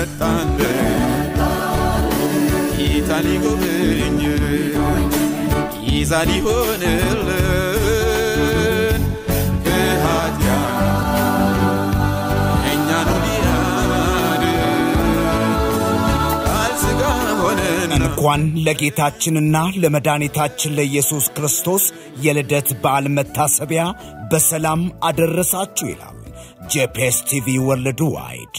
መጣለ ጌታ ሊጎበኝ ይዛ ሊሆንልን ከኃጢአት እኛኑ ሊያድን ቃል ሥጋ ሆነና እንኳን ለጌታችንና ለመድኃኒታችን ለኢየሱስ ክርስቶስ የልደት በዓል መታሰቢያ በሰላም አደረሳችሁ ይላል ጄፒኤስ ቲቪ ወርልድ ዋይድ።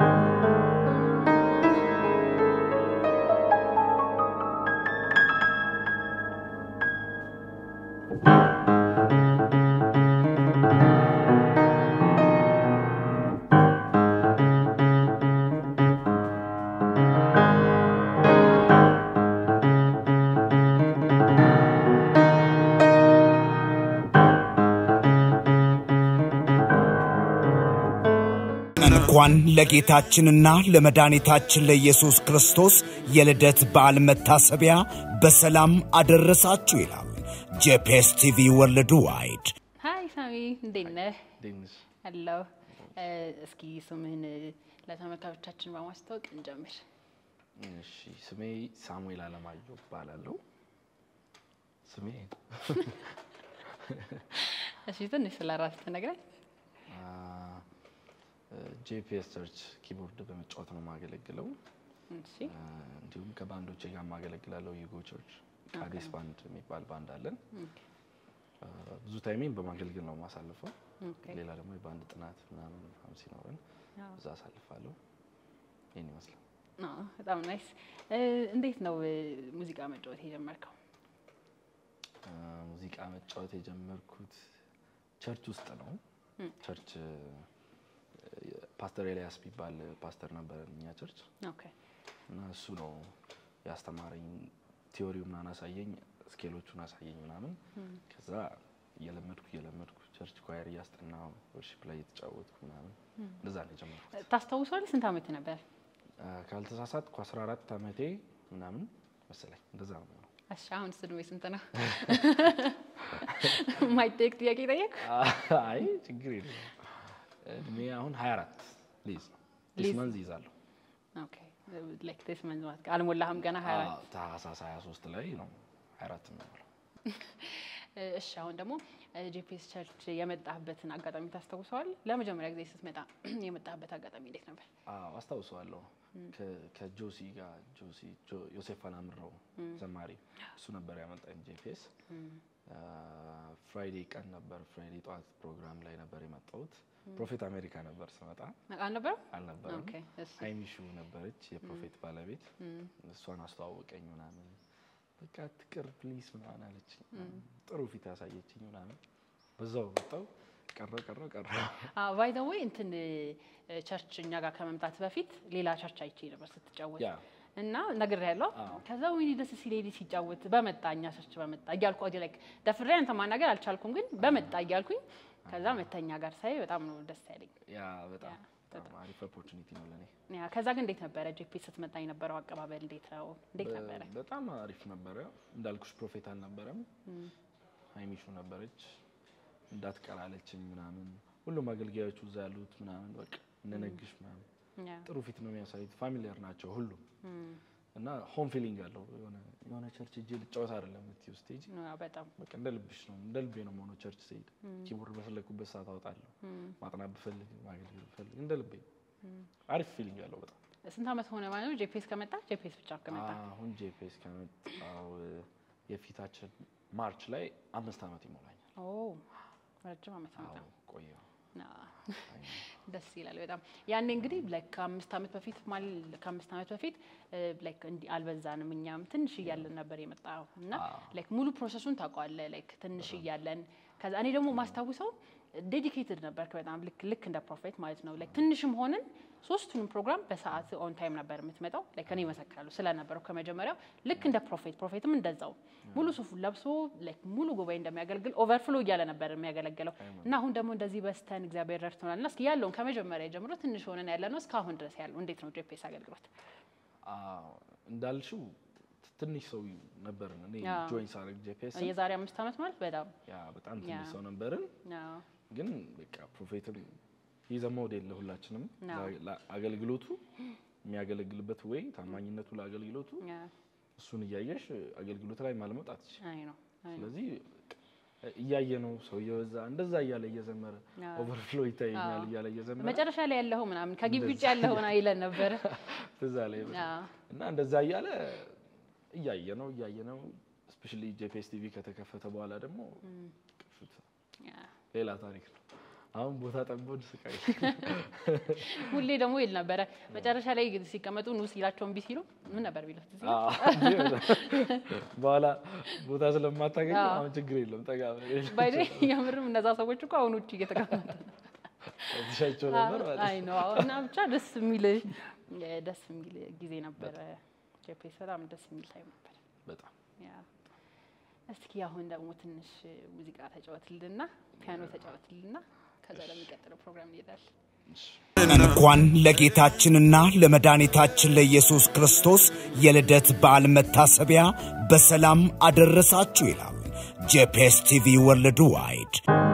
እንኳን ለጌታችንና ለመድኃኒታችን ለኢየሱስ ክርስቶስ የልደት በዓል መታሰቢያ በሰላም አደረሳችሁ ይላል ጄፒኤስ ቲቪ ወርልድ ዋይድ። ሀይ ሳሚ እንዴት ነህ? ዴንሽ አለሁ። እስኪ ስምህን ለተመልካቾቻችን በማስታወቅ እንጀምር። እሺ፣ ስሜ ሳሙኤል አለማየሁ እባላለሁ። ስሜ እሺ ትንሽ ስለ ራስህ ትነግረኝ? ጄፒኤስ ሰርች ኪቦርድ በመጫወት ነው የማገለግለው። እሺ አ፣ እንዲሁም ከባንዶቼ ጋር የማገለግላለሁ። ዩጎ ቸርች ቃዴስ ባንድ የሚባል ባንድ አለን። አ፣ ብዙ ታይሜን በማገልገል ነው የማሳልፈው። ኦኬ። ሌላ ደግሞ የባንድ ጥናት ምናምን ምናምን ሲኖረን አዎ። እዛ አሳልፋለሁ። ይህን ይመስላል። አዎ፣ በጣም ናይስ። እንዴት ነው እ፣ ሙዚቃ መጫወት የጀመርከው? አ፣ ሙዚቃ መጫወት የጀመርኩት ቸርች ውስጥ ነው። ቸርች እ፣ ፓስተር ኤልያስ የሚባል ፓስተር ነበረ እኛ ቸርች ኦኬ እና እሱ ነው ያስተማረኝ። ቲዮሪው ምናምን አሳየኝ፣ ስኬሎቹን አሳየኝ ምናምን። ከዛ እየለመድኩ እየለመድኩ ቸርች ኳየር እያስጠናው ወርሺፕ ላይ እየተጫወትኩ ምናምን እንደዛ ነው የጀመርኩት። ታስታውሳለህ? ስንት ዓመት ነበር? አ፣ ካልተሳሳትኩ 14 ዓመቴ ምናምን መሰለኝ እንደዛ ነው የሚሆነው። እሺ አሁን እድሜ ስንት ነው? ማይጠየቅ ጥያቄ ጠየቅ። አይ ችግር የለም። እድሜ አሁን 24 ሊዝ ነው ዲስ ሊዝ- መንዝ ይዛለሁ። ኦኬ ላይክ ዲስ መንዝ ማለት አልሞላህም ገና 24 አዎ፣ ታህሳስ 23 ላይ ነው 24 የሚሆነው። እሺ አሁን ደግሞ ጂፒኤስ ቸርች የመጣህበትን አጋጣሚ ታስታውሰዋል? ለመጀመሪያ ጊዜ ስትመጣ የመጣህበት አጋጣሚ እንዴት ነበር? አዎ አስታውሰዋለሁ። ከ- ከጆሲ ጋር ጆሲ ጆ- ዮሴፍ አላምረው ዘማሪ እሱ ነበር ያመጣኝ ጄፒኤስ። ፍራይዴ ቀን ነበር፣ ፍራይዴ ጠዋት ፕሮግራም ላይ ነበር የመጣሁት። ፕሮፌት አሜሪካ ነበር ስመጣ አልነበረም? አልነበረም። ኦኬ እሺ ሀይሚሹ ነበረች የፕሮፌት ባለቤት። እሷን አስተዋወቀኝ ምናምን በቃ ትቅር ፕሊስ ምናምን አለች። ጥሩ ፊት ያሳየችኝ ምናምን በዛው ወጣው ቀረ ቀረ ቀረ ባይ ዘ ወይ እንትን እ፣ ቸርች እኛ ጋር ከመምጣት በፊት ሌላ ቸርች አይቼ ነበር ስትጫወት ያ እና ነግር ያለው አዎ። ከዛ ወይኔ ደስ ሲል ሄዲ ሲጫወት በመጣ እኛ ቸርች በመጣ እያልኩ ወዲ ላይክ ደፍሬ አንተ ማናገር አልቻልኩም፣ ግን በመጣ እያልኩኝ ከዛ መተኛ ጋር ሳይ በጣም ነው ደስ ያለኝ። ያ በጣም ያ፣ በጣም አሪፍ ኦፖርቹኒቲ ነው ለኔ። ያ ከዛ ግን እንዴት ነበረ ጄፒኤስ ስትመጣ የነበረው አቀባበል እንዴት ነው? እንዴት ነበረ? በ- በጣም አሪፍ ነበረ። እንዳልኩሽ ፕሮፌት አልነበረም፣ ሀይሚሹ ነበረች። እንዳትቀላለችኝ ምናምን ሁሉም አገልጋዮቹ እዛ ያሉት ምናምን በቃ እነነግሽ ምናምን ያ ጥሩ ፊት ነው የሚያሳዩት። ፋሚሊየር ናቸው ሁሉም እና ሆም ፊሊንግ አለው። የሆነ የሆነ ቸርች እጄ ልጫወት አይደለም የምትይው ስቴጅ ያ፣ በጣም በቃ እንደ ልብሽ ነው እንደ ልቤ ነው መሆነው። ቸርች ስሄድ ኪቦርድ በፈለግኩበት ሰዓት አወጣለሁ። ማጥናት ብፈልግ ማገልገል ብፈልግ እንደ ልቤ አሪፍ ፊሊንግ አለው በጣም ስንት ዓመት ሆነ ማለት ነው ጄፒኤስ ከመጣ? ጄፒኤስ ብቻ ከመጣ አሁን ጄፒኤስ ከመጣው የፊታችን ማርች ላይ አምስት ዓመት ይሞላኛል። ኦ ረጅም ዓመት ነው አዎ በጣም። ቆየሁ። አዎ። ደስ ይላል በጣም ያኔ እንግዲህ ላይክ ከአምስት ዓመት በፊት ማለት ከአምስት ዓመት በፊት ላይክ እንዲህ አልበዛንም እኛም ትንሽ እያለን ነበር የመጣው እና ላይክ ሙሉ ፕሮሰሱን ታውቀዋለህ ላይክ ትንሽ እያለን ከዛ እኔ ደግሞ ማስታውሰው ዴዲኬትድ ነበር በጣም ልክ ልክ እንደ ፕሮፌት ማለት ነው ላይክ ትንሽም ሆንን ሶስቱንም ፕሮግራም በሰዓት ኦን ታይም ነበር የምትመጣው ላይክ እኔ እመሰክራለሁ ስለነበረው ከመጀመሪያው ልክ እንደ ፕሮፌት ፕሮፌትም እንደዛው ሙሉ ሱፉን ለብሶ ላይክ ሙሉ ጉባኤ እንደሚያገለግል ኦቨርፍሎ እያለ ነበር የሚያገለግለው እና አሁን ደግሞ እንደዚህ በስተን እግዚአብሔር ረድቶናል እና እስኪ ያለውን ከመጀመሪያ ጀምሮ ትንሽ ሆነን ያለ ነው እስካሁን ድረስ ያለው እንዴት ነው ጄፒኤስ አገልግሎት? አዎ፣ እንዳልሽው ትንሽ ሰው ነበርን። እኔ ያ። ጆይን ሳደርግ ጄፒኤስ የዛሬ አምስት ዓመት ማለት በጣም ያ በጣም ያ። ትንሽ ሰው ነበርን። አዎ፣ ግን በቃ ፕሮፌትም ይዘ ሞዴል ለሁላችንም አዎ። ላ- ላ- አገልግሎቱ የሚያገለግልበት ወይ ታማኝነቱ ለአገልግሎቱ ያ እሱን እያየሽ አገልግሎት ላይ ማልመጣት ትችይ። አይ ነው አይ ነው ስለዚህ እያየ ነው ሰውየው እዛ እንደዛ እያለ እየዘመረ አዎ። ኦቨርፍሎ ይታየኛል እያለ እየዘመረ መጨረሻ ላይ ያለኸው ምናምን ከግቢ ውጭ ያለኸውን አይለን ነበረ። ትዝ አለኝ በጣም። አዎ። እና እንደዛ እያለ እያየ ነው እያየ ነው ስፔሻሊ ጄፒኤስ ቲቪ ከተከፈተ በኋላ ደግሞ ቅርሱት ያ። ሌላ ታሪክ ነው። አሁን ቦታ ጠቦን ስቃይ ሁሌ ደግሞ ይል ነበረ መጨረሻ ላይ ሲቀመጡ ኑ ሲላቸው እምቢ ሲሉ ምን ነበር ቢሉት እዚህ አዎ። በኋላ ቦታ ስለማታገኝ አዎ። አሁን ችግር የለም ጠጋ ብለሽ ባይደ የምርም እነዛ ሰዎች እኮ አሁን ውጭ እየተቀመጡ ትሻቸው ነበር ማለት ነው። አይ ነው እና ብቻ ደስ የሚል ደስ የሚል ጊዜ ነበረ። ጄፒኤስ በጣም ደስ የሚል ታይም ነበር። በጣም ያ እስኪ አሁን ደግሞ ትንሽ ሙዚቃ ተጫወትልና ፒያኖ ተጫወትልና ከዛ ለሚቀጥለው ፕሮግራም እንሄዳለን። እንኳን ለጌታችንና ለመድኃኒታችን ለኢየሱስ ክርስቶስ የልደት በዓል መታሰቢያ በሰላም አደረሳችሁ ይላል ጄፒኤስ ቲቪ ወርልድ ዋይድ።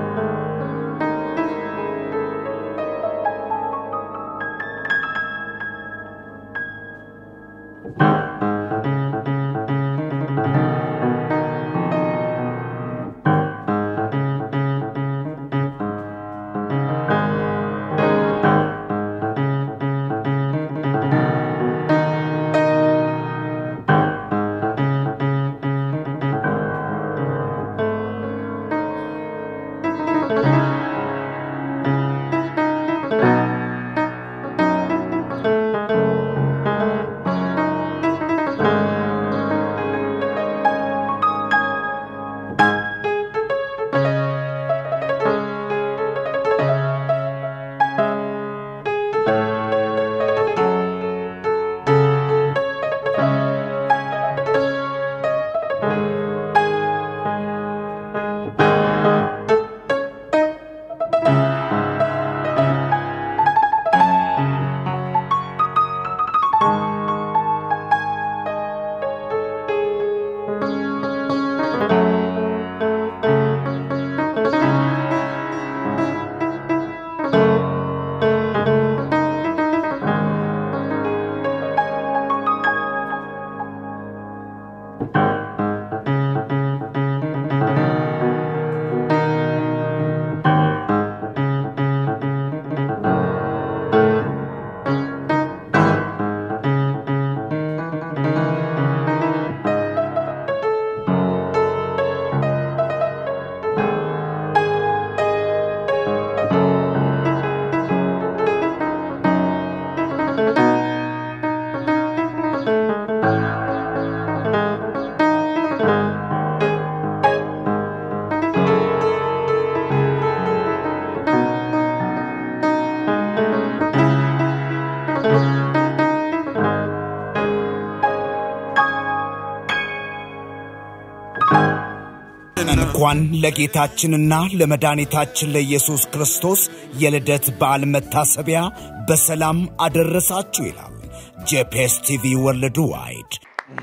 እንኳን ለጌታችንና ለመድኃኒታችን ለኢየሱስ ክርስቶስ የልደት በዓል መታሰቢያ በሰላም አደረሳችሁ ይላል ጄፒኤስ ቲቪ ወርልድ ዋይድ።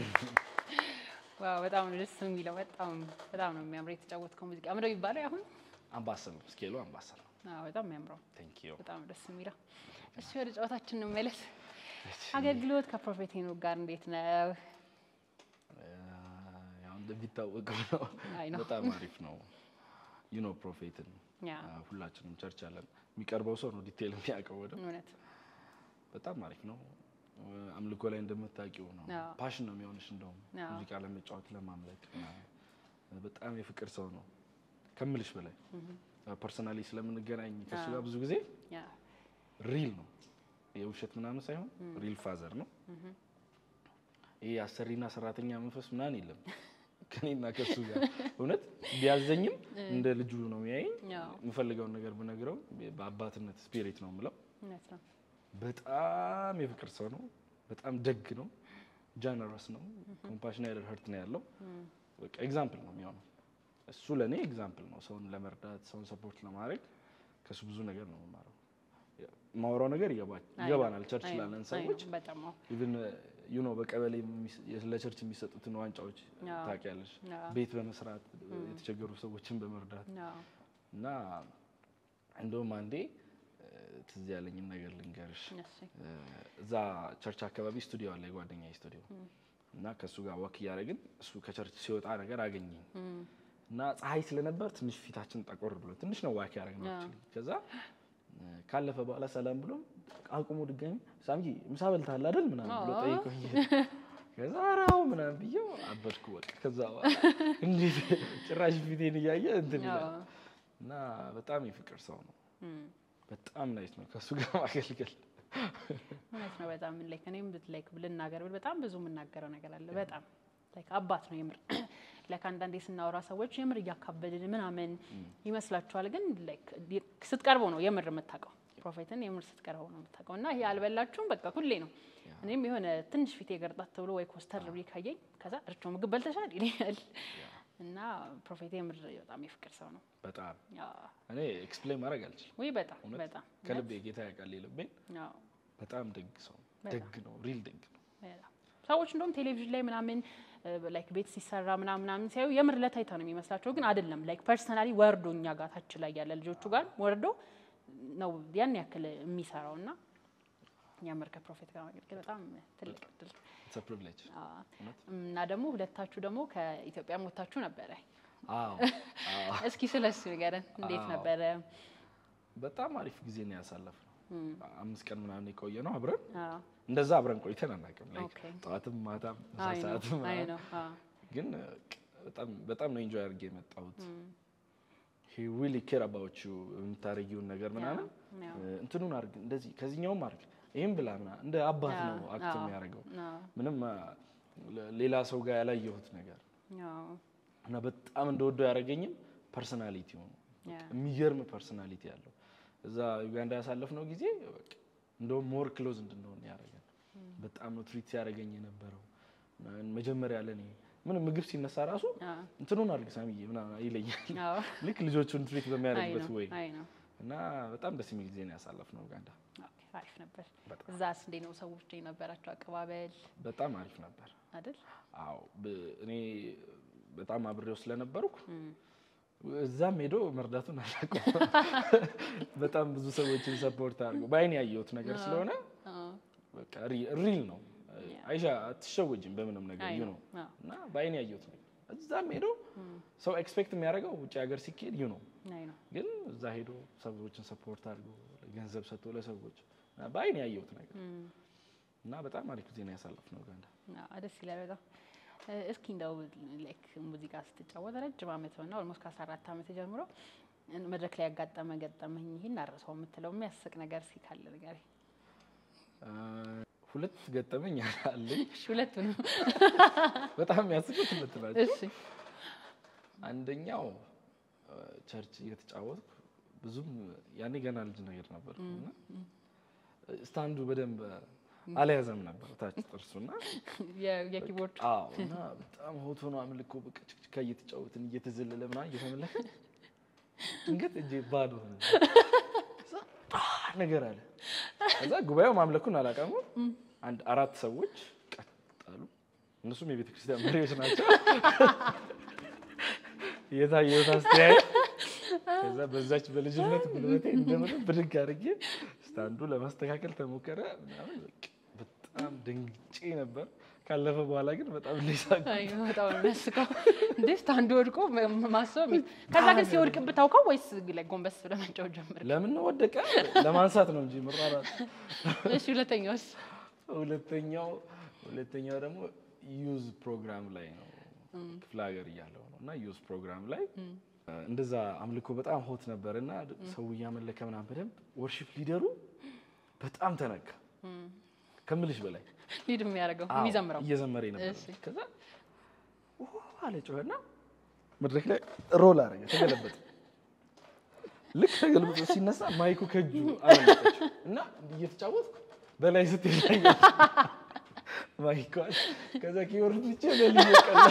ዋው በጣም ነው ደስ የሚለው። በጣም በጣም ነው የሚያምረው የተጫወትከው ሙዚቃ ምንድነው የሚባለው አሁን? አምባሰል ነው ስኬሉ አምባሰል ነው። አዎ በጣም የሚያምረው ቴንክ ዩ በጣም ደስ የሚለው። እሺ ወደ ጨዋታችን እንመለስ። አገልግሎት ከፕሮፌት ሄኖክ ጋር እንዴት ነው? ያው እንደሚታወቀው ነው አይ ነው። በጣም አሪፍ ነው። ዩ ኖ ፕሮፌትን ያ ሁላችንም ቸርች አለን። የሚቀርበው ሰው ነው ዲቴይል የሚያውቀው ወደው እውነት በጣም አሪፍ ነው። አምልኮ ላይ እንደምታውቂው ነው አዎ። ፓሽን ነው የሚሆንሽ። እንደውም አዎ። ሙዚቃ ለመጫወት ለማምለክ ምናምን። በጣም የፍቅር ሰው ነው ከምልሽ በላይ ፐርሰናሊ ስለምንገናኝ ከሱ ጋር ብዙ ጊዜ ያ ሪል ነው የውሸት ምናምን ሳይሆን ሪል ፋዘር ነው። ይህ አሰሪና ሰራተኛ መንፈስ ምናምን የለም ከኔና ከሱ ጋር እውነት ቢያዘኝም እንደ ልጁ ነው የሚያየኝ። አዎ። የምፈልገውን ነገር ብነግረው በአባትነት ስፒሪት ነው የምለው። እውነት ነው። በጣም የፍቅር ሰው ነው። በጣም ደግ ነው። ጀነረስ ነው። ኮምፓሽናይድ ሀርት ነው ያለው። በቃ ኤግዛምፕል ነው የሚሆነው። እሱ ለእኔ ኤግዛምፕል ነው። ሰውን ለመርዳት ሰውን ሰፖርት ለማድረግ ከእሱ ብዙ ነገር ነው የምማረው። ማውራው ነገር ይገባ- ይገባናል። ቸርች አይ ነው፣ ላለን አይ ነው፣ ሰዎች በጣም አዎ። ኢቭን ዩ ኖ በቀበሌ የሚስ- ለቸርች የሚሰጡትን ዋንጫዎች አዎ። ታውቂያለሽ። አዎ። ቤት በመስራት የተቸገሩ ሰዎችን በመርዳት አዎ። እና እንደውም አንዴ እ፣ ትዝ ያለኝን ነገር ልንገርሽ። እሺ እ፣ እዛ ቸርች አካባቢ ስቱዲዮ አለ፣ የጓደኛ ስቱዲዮ እና ከእሱ ጋር ወክ እያደረግን እሱ ከቸርች ሲወጣ ነገር አገኘኝ እና ፀሐይ ስለነበር ትንሽ ፊታችን ጠቆር ብሎ ትንሽ ነው ዋክ ያደረግነው actually። ከዛ እ፣ ካለፈ በኋላ ሰላም ብሎ አቁሞ ድጋሚ ሳምጂ ምሳ በልተሃል አይደል ምናምን ብሎ ጠይቆኝ ከዛ ኧረ አዎ ምናምን ብዬው አበድኩ በቃ። ከዛ በኋላ እንዴት ጭራሽ ፊቴን እያየ እንትን ይላል አዎ። እና በጣም የፍቅር ሰው ነው። እም። በጣም ናይስ ነው ከእሱ ጋር ማገልገል። እውነት ነው። በጣም ላይክ እኔም ላይክ ልናገር ብል በጣም ብዙ የምናገረው ነገር አለ። በጣም ላይክ አባት ነው የምር ላይክ አንዳንዴ ስናወራ ሰዎች የምር እያካበድን ምናምን ይመስላችኋል፣ ግን ላይክ ስትቀርበው ነው የምር የምታውቀው። ፕሮፌትን የምር ስትቀርበው ነው የምታውቀው። እና ይሄ አልበላችሁም በቃ ሁሌ ነው። እኔም የሆነ ትንሽ ፊቴ ገርጣት ብሎ ወይ ኮስተር ብዬ ካየኝ ከዛ እርቾ ምግብ በልተሻል ይለኛል። እና ፕሮፌት የምር በጣም የፍቅር ሰው ነው። በጣም ያ እኔ ኤክስፕሌን ማድረግ አልችልም። ወይ በጣም እውነት በጣም ከልቤ ጌታ ያውቃል የልቤን። ያው በጣም ደግ ሰው ነው። በጣም። ደግ ነው፣ ሪል ደግ ነው። በጣም ሰዎች እንደውም ቴሌቪዥን ላይ ምናምን ላይክ ቤት ሲሰራ ምናምን ምናምን ሲያዩ የምር ለታይታ ነው የሚመስላቸው፣ ግን አይደለም። ላይክ ፐርሰናሊ ወርዶ እኛ ጋር ታች ላይ ያለ ልጆቹ ጋር ወርዶ ነው ያን ያክል የሚሰራው እና የምር ከፕሮፌት ጋር ማገልገል በጣም ትልቅ እድል ኢትስ አ ፕሪቪሌጅ። አዎ። እና ደግሞ ሁለታችሁ ደግሞ ከኢትዮጵያ ሞታችሁ ነበረ። አዎ አዎ። እስኪ ስለሱ ንገረን፣ እንዴት አዎ። ነበረ? በጣም አሪፍ ጊዜ ነው ያሳለፍነው። አምስት ቀን ምናምን የቆየ ነው አብረን። አዎ። እንደዛ አብረን ቆይተን አናውቅም። ላይክ ኦኬ። ጠዋትም ማታም ምሳ አይ ነው ሰዓትም አይ ምናምን። ነው አዎ። ግን በጣም በጣም ነው ኢንጆይ አድርጌ የመጣሁት። ሂ ዊሊ ኬር አባውት ዩ የምታደርጊውን ነገር ምናምን ያው። እንትኑን አድርግ እንደዚህ ከዚህኛውም አድርግ ይህም ብላ ምናምን እንደ አባት አዎ፣ ነው አክት አዎ፣ የሚያደርገው። አዎ፣ ምንም አ፣ ለ- ሌላ ሰው ጋር ያላየሁት ነገር አዎ። እና በጣም እንደወደው ያደረገኝም ፐርሰናሊቲ ነው። ያ። የሚገርም ፐርሰናሊቲ ያለው እዛ ዩጋንዳ ያሳለፍነው ጊዜ በቃ እንደውም ሞር ክሎዝ እንድንሆን ያደረገን በጣም ነው ትሪት ሲያደርገኝ የነበረው። እና መጀመሪያ ለኔ ምንም ምግብ ሲነሳ ራሱ አዎ። እንትኑን አድርግ ሳሚዬ ምናምን ይለኛል። አዎ። ልክ ልጆቹን ትሪት አይ በሚያደርግበት ነው ወይ አይ ነው። እና በጣም ደስ የሚል ጊዜ ነው ያሳለፍነው ዩጋንዳ። ኦኬ፣ አሪፍ ነበር። በጣም። እዛስ እንዴት ነው ሰዎች የነበራቸው አቀባበል በጣም አሪፍ ነበር። አይደል? አዎ ብ- እኔ በጣም አብሬው ስለነበርኩ እዛም ሄዶ መርዳቱን አላውቅም። በጣም ብዙ ሰዎችን ሰፖርት አድርገው በአይን ያየሁት ነገር ስለሆነ አዎ። በቃ ሪ- ሪል ነው። አይሻ አትሸወጅም በምንም ነገር አይ ዩ ነው። ነው አዎ። እና በአይን ያየሁት ነገር እዛም ሄዶ ሰው ኤክስፔክት የሚያደርገው ውጭ ሀገር ሲካሄድ ዩ ነው፣ አይ ነው። ግን እዛ ሄዶ ሰዎችን ሰፖርት አድርጎ ገንዘብ ሰጥቶ ለሰዎች እና በአይን ያየሁት ነገር እና በጣም አሪፍ ጊዜ ነው ያሳለፍነው ኡጋንዳ። አዎ፣ ደስ ይላል በጣም። እ፣ እስኪ እንደው ላይክ ሙዚቃ ስትጫወት ረጅም ዓመት ሆና ኦልሞስት ከአስራ አራት ዓመት ጀምሮ እን- መድረክ ላይ ያጋጠመ ገጠመኝ ይህን አረሰው የምትለው የሚያስቅ ነገር እስኪ ካለ ንገረኝ። አ፣ ሁለት ገጠመኝ አለኝ። እሺ፣ ሁለቱንም በጣም የሚያስቁት ሁለት ናቸው። እሺ። አንደኛው አ፣ ቸርች እየተጫወትኩ ብዙም ያኔ ገና ልጅ ነገር ነበርኩ እና ስታንዱ በደንብ አልያዘም ነበር ታች ጥርሱና የ- የኪቦርድ አዎ እና በጣም ሆቶ ነው አምልኮ በቃ ችክችካ እየተጫወትን እየተዘለለ ምናምን እየተመለከ ድንገት እጄ ባዶ ሆነ። ከዛ ጣ ነገር አለ። ከዛ ጉባኤው ማምለኩን አላቀሙ። አንድ አራት ሰዎች ቀጥ አሉ። እነሱም የቤተ ክርስቲያን መሪዎች ናቸው። የታየሁት አስተያየት ከዛ በዛች በልጅነት ጉልበቴ እንደምንም ብድግ አድርጌ ስታንዱ ለማስተካከል ተሞከረ ምናምን በቃ በጣም ደንግጬ ነበር። ካለፈ በኋላ ግን በጣም ሊሳቅ አይ በጣም ነው የሚያስቀው። እንዴ አንዱ ወድቆ መ- ማሰብ የሚ- ከዛ ግን ሲወድቅብህ ታውቀው ወይስ ላይ ጎንበስ ብለህ መጫወት ጀመርክ? ለምን ወደቀ? ለማንሳት ነው እንጂ መራራት። እሺ ሁለተኛውስ? ሁለተኛው ሁለተኛው ደግሞ ዩዝ ፕሮግራም ላይ ነው ክፍለ ሀገር እያለሁ ነው እና ዩዝ ፕሮግራም ላይ እንደዛ አምልኮ በጣም ሆት ነበር እና ሰው እያመለከ ምናምን በደንብ ወርሺፕ ሊደሩ በጣም ተነካ ከምልሽ በላይ ሊድ የሚያደርገው አዎ፣ የሚዘምረው እየዘመረ ነበር። እሺ። ከዛ ኡ አለ ጮኸና መድረክ ላይ ሮል አረገ፣ ተገለበጠ። ልክ ተገልብጦ ሲነሳ ማይኩ ከእጁ አመለጠችው እና እየተጫወትኩ በላይ ስትል ማይኳል። ከዛ ኪቦርድ ብቻ በልዩ ቀላ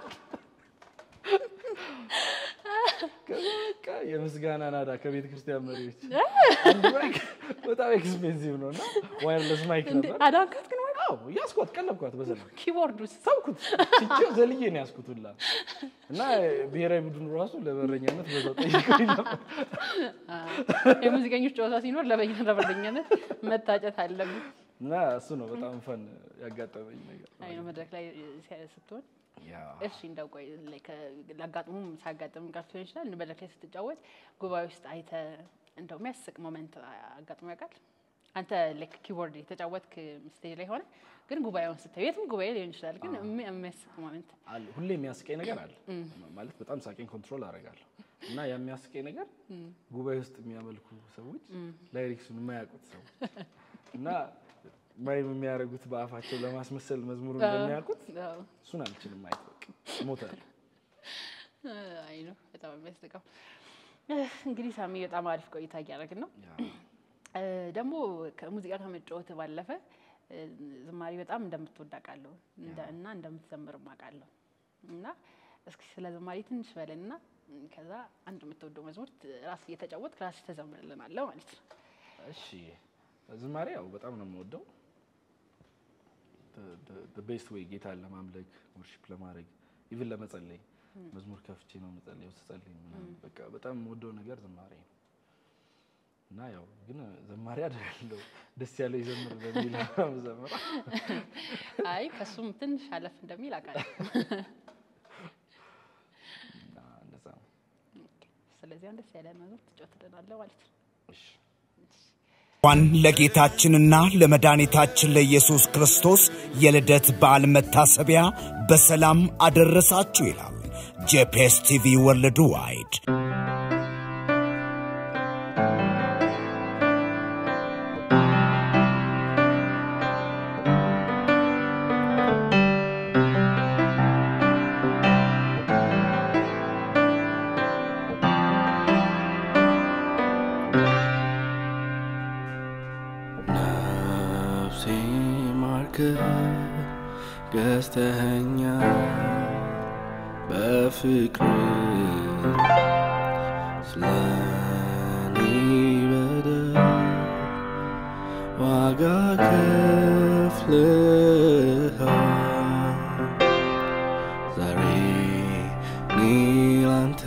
ከዛ በቃ የምስጋና ናዳ ከቤተ ክርስቲያን መሪዎች አንድ ማይክ በጣም ኤክስፔንሲቭ ነው እና ዋይርለስ ማይክ እንዴ ነበር። አዳንካት ግን ወይ አዎ እያስኳት ቀለብኳት በሰላም ኪቦርድ ውስጥ ታውኩት ትቼው ዘልዬ ነው ያስኩት ሁላ እና ብሔራዊ ቡድኑ ራሱ ለበረኛነት በዛው ጠይቀኝ ነበር። የሙዚቀኞች ጨዋታ ሲኖር ለበኛ ለበረኛነት መታጨት አለብን። እና እሱ ነው በጣም ፈን ያጋጠመኝ ነገር። አይ ነው መድረክ ላይ ሲያ- ስትሆን ያ እሺ እንደው ቆይ like ላጋጥሙም ሳያጋጥም ቀርቶ ሊሆን ይችላል። መድረክ ላይ ስትጫወት ጉባኤ ውስጥ አይተ እንደው የሚያስቅ ሞመንት አጋጥሞ ያውቃል? አንተ like ኪቦርድ የተጫወትክ ስቴጅ ላይ ሆነ ግን ጉባኤውን ስታዩ የትም ጉባኤ ሊሆን ይችላል፣ ግን የሚ- የሚያስቅ ሞመንት አለ ሁሌ የሚያስቀኝ ነገር አለ ማለት በጣም ሳቄን ኮንትሮል አደርጋለሁ እና ያ የሚያስቀኝ ነገር ጉባኤ ውስጥ የሚያመልኩ ሰዎች ላይሪክሱን የማያውቁት ሰዎች እና ማይም የሚያደርጉት በአፋቸው ለማስመሰል መዝሙሩ እንደሚያውቁት አዎ። እሱን አልችልም ማየት በቃ ሞታል አይ ነው በጣም የሚያስቀው። እንግዲህ ሳሚ በጣም አሪፍ ቆይታ እያደረግን ነው። እ፣ ደግሞ ከሙዚቃ ከመጫወት ባለፈ እ፣ ዝማሬ በጣም እንደምትወድ አውቃለሁ እንደ- እና እንደምትዘምርም አውቃለሁ እና እስኪ ስለ ዝማሬ ትንሽ በለንና እ፣ ከዛ አንድ የምትወደው መዝሙር ት- ራስ እየተጫወት ራስ ተዘምርልናለሁ ማለት ነው። እሺ ዝማሬ ያው በጣም ነው የምወደው ቤስት ወይ ጌታን ለማምለክ ወርሺፕ ለማድረግ ኢቭን ለመጸለይ መዝሙር ከፍቼ ነው የምጸለየው ስጸልይ ምናምን በቃ በጣም የምወደው ነገር ዝማሬ ነው እና ያው ግን ዘማሪ አይደለሁ ደስ ያለው ይዘምር በሚል ዘምራ አይ ከሱም ትንሽ አለፍ እንደሚል አውቃለሁ። እና እንደዛ ነው ስለዚህ አንድ ደስ ያለ መዝሙር ትጫወትልናለህ ማለት ነው። እሺ እንኳን ለጌታችንና ለመድኃኒታችን ለኢየሱስ ክርስቶስ የልደት በዓል መታሰቢያ በሰላም አደረሳችሁ ይላል ጄፒኤስ ቲቪ ወርልድ ዋይድ። ነፍሴ ማርከ ገዝተኸኛ በፍቅር ስለኔ በደል ዋጋ ከፍለሃል ዛሬ እኔ ላንተ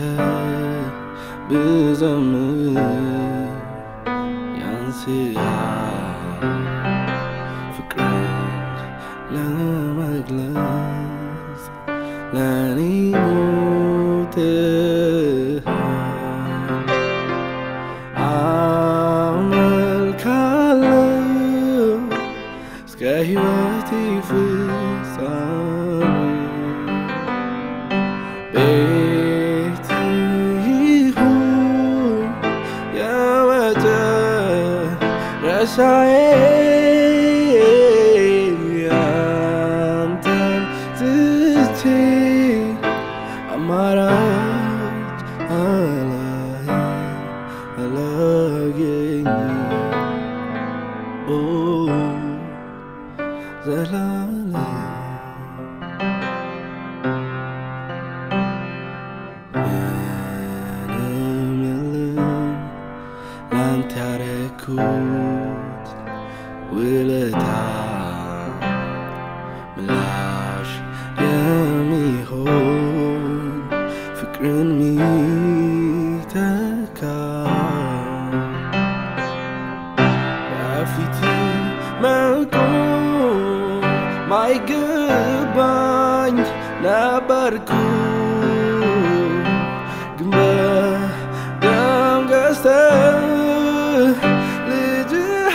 ብዘምር ያንስሃል ፍቅርን ለመግለጽ ለእኔ ሞትሃል አመልካለሁ እስከ ሕይወቴ ፍጻሜ ቤት ይሁን የመጨረሻዬ ያንተን ትቼ አማራጭ አላይ አላገኝም ኦ ዘላለም ምንም የለም ላንተ ያረኩት ውለታ ምላሽ የሚሆን ፍቅርን ሚተካ በፊት መቆም ማይገባኝ ነበርኩ ግን በደም ገዝተህ ልጅህ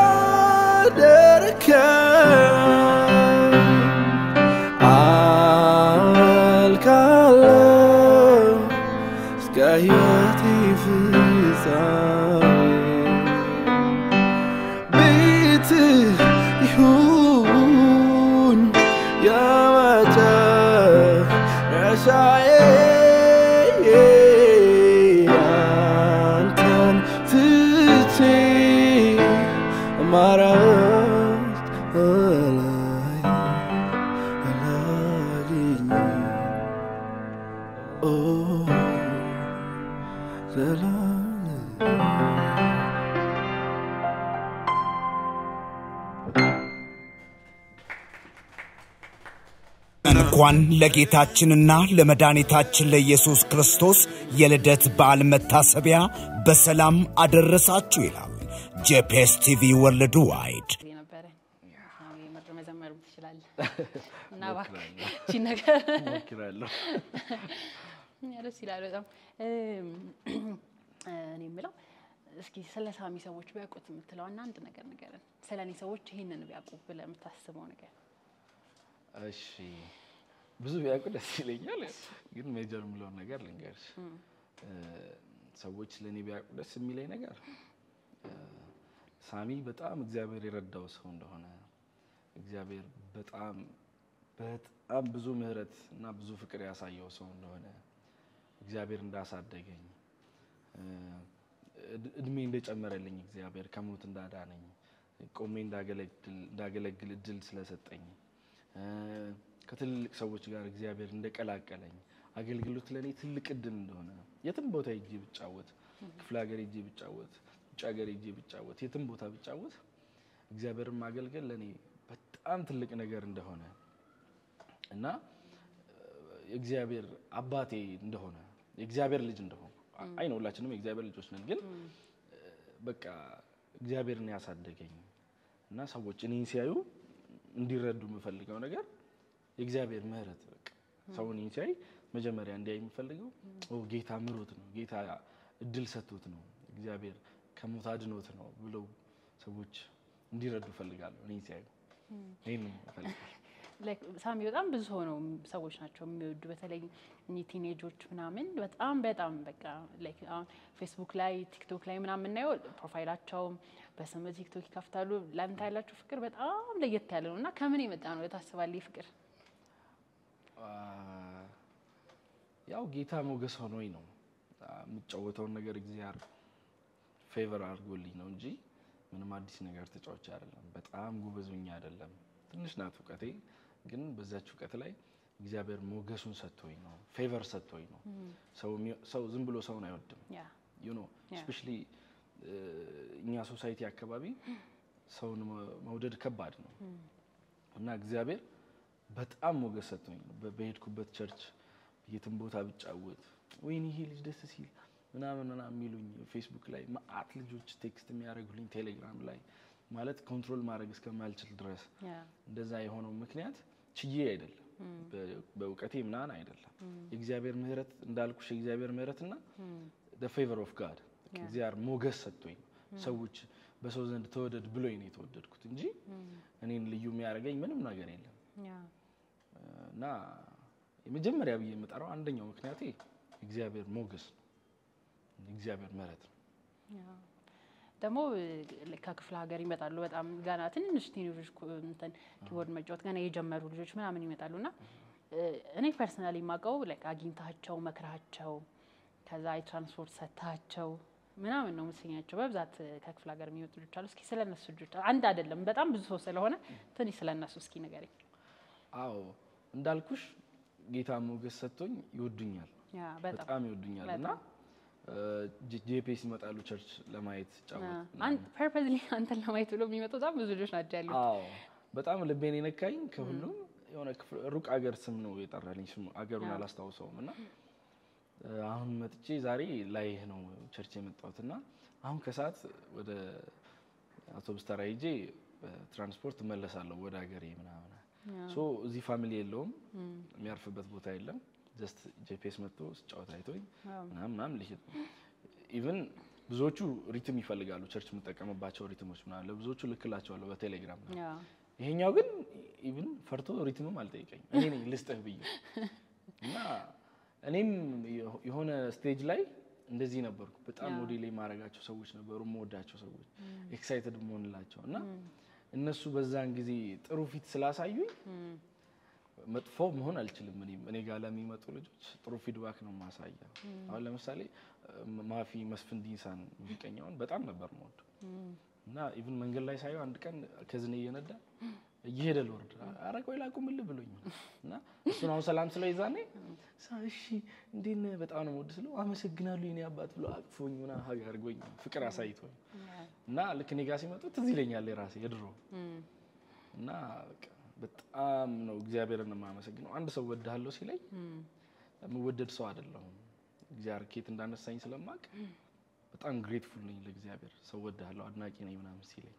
አደረከኝ። አመልካለሁ እስከ ሕይወቴ ፍጻሜ ቤት ይሁን የመጨረሻዬ አንተን ትቼ አማራጭ አላይ አላገኝም ኦ ዘላለም እንኳን ለጌታችንና ለመድኃኒታችን ለኢየሱስ ክርስቶስ የልደት በዓል መታሰቢያ በሰላም አደረሳችሁ ይላል ጄፒኤስ ቲቪ ወርልድ ዋይድ። ጊዜ ነበረ ምር መዘመር ትችላለህ እና እባክህ ይህቺን ነገር ሞክራለሁ። ያ ደስ ይላል በጣም እኔ የምለው እስኪ ስለ ሳሚ ሰዎች ቢያውቁት የምትለው እና አንድ ነገር ንገረን ስለ እኔ ሰዎች ይህንን ቢያውቁ ብለህ የምታስበው ነገር እሺ ብዙ ቢያውቁ ደስ ይለኛል፣ ግን ሜጀር የምለውን ነገር ልንገርሽ። እ፣ ሰዎች ለእኔ ቢያውቁ ደስ የሚለኝ ነገር እ፣ ሳሚ በጣም እግዚአብሔር የረዳው ሰው እንደሆነ እግዚአብሔር በጣም በጣም ብዙ ምሕረት እና ብዙ ፍቅር ያሳየው ሰው እንደሆነ እግዚአብሔር እንዳሳደገኝ እ፣ እድ- እድሜ እንደጨመረልኝ እግዚአብሔር ከሞት እንዳዳነኝ ቆሜ እንዳገለግል እንዳገለግል እድል ስለሰጠኝ እ፣ ከትልልቅ ሰዎች ጋር እግዚአብሔር እንደቀላቀለኝ አገልግሎት ለእኔ ትልቅ እድል እንደሆነ የትም ቦታ ሄጄ ብጫወት ክፍለ ሀገር ሄጄ ብጫወት ውጭ ሀገር ሄጄ ብጫወት የትም ቦታ ብጫወት እግዚአብሔርን ማገልገል ለእኔ በጣም ትልቅ ነገር እንደሆነ እና የእግዚአብሔር አባቴ እንደሆነ የእግዚአብሔር ልጅ እንደሆነ አይ ነው ሁላችንም የእግዚአብሔር ልጆች ነን ግን በቃ እግዚአብሔርን ያሳደገኝ እና ሰዎች እኔን ሲያዩ እንዲረዱ የምፈልገው ነገር የእግዚአብሔር ምሕረት በቃ ሰው እኔን ሲያይ መጀመሪያ እንዲያይ የምፈልገው ኦ ጌታ ምሮት ነው፣ ጌታ እድል ሰጥቶት ነው፣ እግዚአብሔር ከሞት አድኖት ነው ብለው ሰዎች እንዲረዱ እፈልጋለሁ። እኔን ሲያዩ ይህን እፈልጋለሁ። ላይክ ሳሚ በጣም ብዙ ሰው ነው ሰዎች ናቸው የሚወዱ በተለይ እኚህ ቲኔጆች ምናምን በጣም በጣም በቃ ላይክ አሁን ፌስቡክ ላይ ቲክቶክ ላይ ምናምን የምናየው ፕሮፋይላቸውም በስም ቲክቶክ ይከፍታሉ። ለአንተ ያላቸው ፍቅር በጣም ለየት ያለ ነው እና ከምን የመጣ ነው ታስባለህ? ይህ ፍቅር አ፣ ያው ጌታ ሞገስ ሆኖኝ ነው አ፣ የምጫወተውን ነገር እግዚአብሔር ፌቨር አድርጎልኝ ነው እንጂ ምንም አዲስ ነገር ተጫዋች አይደለም። በጣም ጎበዙኝ አይደለም። ትንሽ ናት እውቀቴ፣ ግን በዛች እውቀት ላይ እግዚአብሔር ሞገሱን ሰጥቶኝ ነው፣ ፌቨር ሰጥቶኝ ነው። ሰው የሚ- ሰው ዝም ብሎ ሰውን አይወድም። ያ ዩ ኖ ስፔሻሊ እኛ ሶሳይቲ አካባቢ ሰውን መ- መውደድ ከባድ ነው እና እግዚአብሔር በጣም ሞገስ ሰጥቶኝ ነው። በ- በሄድኩበት ቸርች የትም ቦታ ብጫወት ወይኔ ይሄ ልጅ ደስ ሲል ምናምን ምናምን የሚሉኝ ፌስቡክ ላይ መአት ልጆች ቴክስት የሚያደርጉልኝ ቴሌግራም ላይ ማለት ኮንትሮል ማድረግ እስከማልችል ድረስ ያ እንደዛ የሆነው ምክንያት ችዬ አይደለም፣ በ- በእውቀቴ ምናምን አይደለም። የእግዚአብሔር ምሕረት እንዳልኩሽ የእግዚአብሔር ምሕረትና ፌቨር ኦፍ ጋድ እግዚአብሔር ሞገስ ሰጥቶኝ ነው። ሰዎች በሰው ዘንድ ተወደድ ብሎኝ ነው የተወደድኩት እንጂ እኔን ልዩ የሚያደርገኝ ምንም ነገር የለም። ያ እና የመጀመሪያ ብዬ የምጠራው አንደኛው ምክንያቴ እግዚአብሔር ሞገስ ነው፣ እግዚአብሔር ምሕረት ነው። ደግሞ እ፣ ከክፍለ ሀገር ይመጣሉ። በጣም ገና ትንሽ ቲኔጆች ኩ- እንትን ኪቦርድ መጫወት ገና የጀመሩ ልጆች ምናምን ይመጣሉ እና እ፣ እኔ ፐርሰናሊ የማውቀው ላይክ አግኝታቸው መክራቸው ከዛ የትራንስፖርት ሰጥታቸው ምናምን ነው የምትሰኛቸው። በብዛት እ፣ ከክፍለ ሀገር የሚመጡ ልጆች አሉ። እስኪ ስለ እነሱ ልጆች አንድ አይደለም በጣም ብዙ ሰው ስለሆነ ትንሽ ስለ እነሱ እስኪ ንገረኝ። አዎ እንዳልኩሽ ጌታ ሞገስ ሰጥቶኝ ይወዱኛል፣ ያ በጣም በጣም ይወዱኛል እና ጄፒኤስ ይመጣሉ ቸርች ለማየት ጫወት ፐርፐዝሊ አንተን ለማየት ብሎ የሚመጡ በጣም ብዙ ልጆች ናቸው ያሉት። አዎ በጣም ልቤን የነካኝ ከሁሉም የሆነ ክፍል ሩቅ አገር ስም ነው የጠራልኝ። ስሙ አገሩን አላስታውሰውም እና እ፣ አሁን መጥቼ ዛሬ ላይህ ነው ቸርች የመጣሁት እና አሁን ከሰዓት ወደ አውቶቡስ ተራ ሄጄ በትራንስፖርት እመለሳለሁ ወደ ሀገሬ ምናምን። ሶ እዚህ ፋሚሊ የለውም የሚያርፍበት ቦታ የለም። ጀስት ጄፒኤስ መጥቶ ስጫወት አይቶኝ ምናምን ምናምን ልሄድ ነው። ኢቭን ብዙዎቹ ሪትም ይፈልጋሉ ቸርች የምጠቀምባቸው ሪትሞች ምናምን ለብዙዎቹ ልክላቸዋለሁ በቴሌግራም ምናምን። ያ ይሄኛው ግን ኢቭን ፈርቶ ሪትምም አልጠይቀኝም። እኔ ነኝ ልስጥህ ብዬ እና እኔም የሆ- የሆነ ስቴጅ ላይ እንደዚህ ነበርኩ። በጣም ያ። ሞዴል የማደርጋቸው ሰዎች ነበሩ፣ የምወዳቸው ሰዎች ኤክሳይትድ መሆንላቸው እና እነሱ በዛን ጊዜ ጥሩ ፊት ስላሳዩኝ መጥፎ መሆን አልችልም። እኔም እኔ ጋር ለሚመጡ ልጆች ጥሩ ፊድባክ ነው የማሳየው። አሁን ለምሳሌ ማፊ መስፍን ዲንሳን ሙዚቀኛውን በጣም ነበር መወዱ እና ኢቭን መንገድ ላይ ሳየው አንድ ቀን ከዝኔ እየነዳ እየሄደ ልወርድ ኧረ ቆይ ላቁምልህ ብሎኝ ነው እና እሱን አሁን ሰላም ስለው ይዛኔ ሳ- እሺ እንዴት ነህ በጣም ነው የምወድህ ስለው አመሰግናለሁ የኔ አባት ብሎ አቅፎኝ ምናምን ሀግ አድርጎኝ ፍቅር አሳይቶኝ እና ልክ እኔ ጋር ሲመጡ ትዝ ይለኛል የራሴ የድሮ እና በቃ በጣም ነው እግዚአብሔርን የማመሰግነው። አንድ ሰው ወድሃለሁ ሲለኝ የምወደድ ሰው አይደለሁም። እግዚአብሔር ኬት እንዳነሳኝ ስለማቅ በጣም ግሬትፉል ነኝ ለእግዚአብሔር። ሰው ወድሃለሁ አድናቂ ነኝ ምናምን ሲለኝ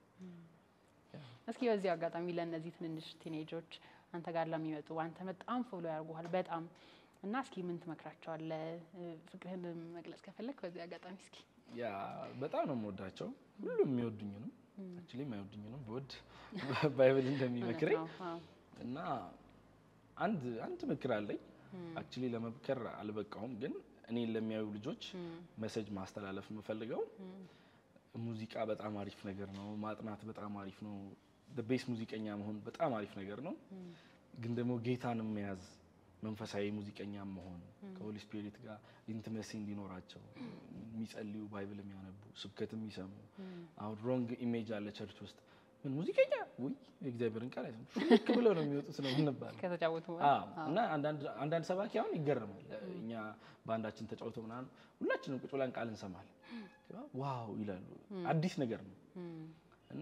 እስኪ በዚህ አጋጣሚ ለእነዚህ ትንንሽ ቲኔጆች አንተ ጋር ለሚመጡ አንተ በጣም ፎሎ ያደርጉሃል በጣም እና እስኪ ምን ትመክራቸዋለህ? ፍቅርህን መግለጽ ከፈለግ በዚህ አጋጣሚ እስኪ ያ በጣም ነው የምወዳቸው። ሁሉም የሚወዱኝንም አክቹዋሊ የማይወዱኝንም ብወድ ባይብል እንደሚመክረኝ እውነት ነው። አዎ። እና አንድ አንድ ምክር አለኝ። አክቹዋሊ ለመምከር አልበቃውም፣ ግን እኔን ለሚያዩ ልጆች መሰጅ ማስተላለፍ የምፈልገው ሙዚቃ በጣም አሪፍ ነገር ነው። ማጥናት በጣም አሪፍ ነው። ቤስ ሙዚቀኛ መሆን በጣም አሪፍ ነገር ነው። ግን ደግሞ ጌታን መያዝ መንፈሳዊ ሙዚቀኛ መሆን ከሆሊ ስፒሪት ጋር ኢንቲመሲ እንዲኖራቸው የሚጸልዩ ባይብል የሚያነቡ ስብከት የሚሰሙ አሁን ሮንግ ኢሜጅ አለ ቸርች ውስጥ ምን ሙዚቀኛ ውይ የእግዚአብሔርን ቃል አይሰሙም ሽክ ብለው ነው የሚወጡት ነው የምንባለው። ከተጫወቱ አዎ እና አንዳንድ አንዳንድ ሰባኪ አሁን ይገርማል። እኛ በአንዳችን ተጫውተው ምናምን ሁላችንም ቁጭ ብለን ቃል እንሰማለን። ዋው ይላሉ። አዲስ ነገር ነው እና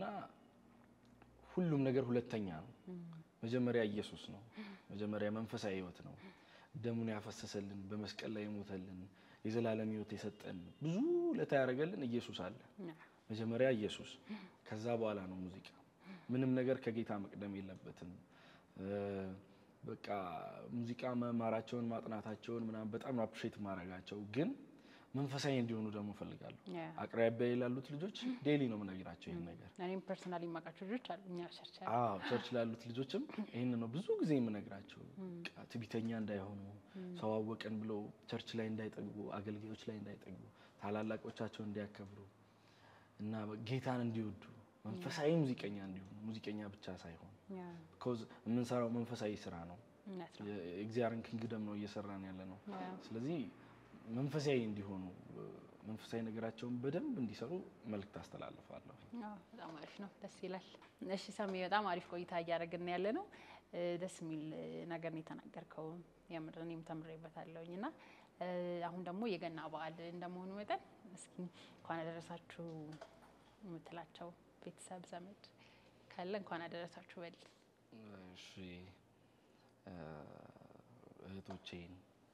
ሁሉም ነገር ሁለተኛ ነው። መጀመሪያ ኢየሱስ ነው። መጀመሪያ መንፈሳዊ ሕይወት ነው። ደሙን ያፈሰሰልን በመስቀል ላይ የሞተልን የዘላለም ሕይወት የሰጠን ብዙ ለታ ያደረገልን ኢየሱስ አለ። መጀመሪያ ኢየሱስ፣ ከዛ በኋላ ነው ሙዚቃ። ምንም ነገር ከጌታ መቅደም የለበትም። እ፣ በቃ ሙዚቃ መማራቸውን ማጥናታቸውን ምናምን በጣም አፕሪሼት ማድረጋቸው ግን መንፈሳዊ እንዲሆኑ ደግሞ እፈልጋለሁ። ያ። አቅራቢያ ላሉት ልጆች ዴይሊ ነው የምነግራቸው ይህን ነገር። እኔም ፐርሰናሊ የማውቃቸው ልጆች አሉ እኛ ቸርች ያሉ። አዎ ቸርች ላሉት ልጆችም ይህን ነው ብዙ ጊዜ የምነግራቸው። በቃ ትዕቢተኛ እንዳይሆኑ፣ ሰው አወቀን ብለው ቸርች ላይ እንዳይጠግቡ፣ አገልጋዮች ላይ እንዳይጠግቡ፣ ታላላቆቻቸውን እንዲያከብሩ እና ጌታን እንዲወዱ መንፈሳዊ ሙዚቀኛ እንዲሆኑ ሙዚቀኛ ብቻ ሳይሆን ያ፣ ቢኮዝ የምንሰራው መንፈሳዊ ስራ ነው። እውነት ነው። የእግዚአብሔርን ኪንግደም ነው እየሰራን ያለ ነው። ያ። ስለዚህ መንፈሳዊ እንዲሆኑ መንፈሳዊ ነገራቸውን በደንብ እንዲሰሩ መልእክት አስተላልፋለሁ። አዎ፣ በጣም አሪፍ ነው። ደስ ይላል። እሺ ሰሜ፣ በጣም አሪፍ ቆይታ እያደረግን ያለ ነው። እ፣ ደስ የሚል እ፣ ነገር ነው የተናገርከው። የምር እኔም ተምሬበታለሁኝ እና እ፣ አሁን ደግሞ የገና በዓል እንደመሆኑ መጠን እስኪ እንኳን አደረሳችሁ የምትላቸው ቤተሰብ ዘመድ ካለ እንኳን አደረሳችሁ በል። እሺ እ፣ እህቶቼን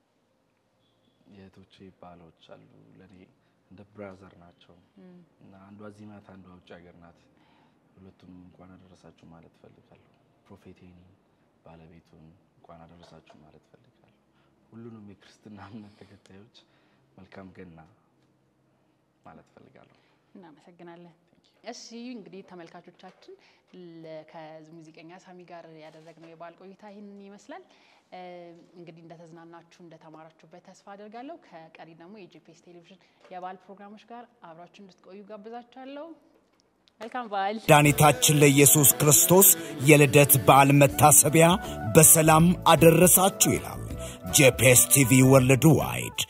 የእህቶቼ ባሎች አሉ ለእኔ እንደ ብራዘር ናቸው እና አንዷ እዚህ ናት፣ አንዷ ውጭ ሀገር ናት። ሁለቱም እንኳን አደረሳችሁ ማለት ፈልጋለሁ። ፕሮፌቴኒ ባለቤቱን እንኳን አደረሳችሁ ማለት ፈልጋለሁ። ሁሉንም የክርስትና እምነት ተከታዮች መልካም ገና ማለት ፈልጋለሁ። እናመሰግናለን። እሺ እንግዲህ ተመልካቾቻችን ለ- ከሙዚቀኛ ሳሚ ጋር ያደረግነው የበዓል ቆይታ ይህንን ይመስላል። እ፣ እንግዲህ እንደተዝናናችሁ እንደተማራችሁበት ተስፋ አደርጋለሁ። ከቀሪ ደግሞ የጂፒኤስ ቴሌቪዥን የበዓል ፕሮግራሞች ጋር አብራችሁ እንድትቆዩ ጋብዛችኋለሁ። መልካም በዓል። መድኃኒታችን ለኢየሱስ ክርስቶስ የልደት በዓል መታሰቢያ በሰላም አደረሳችሁ ይላል ጄፒኤስ ቲቪ ወርልድ ዋይድ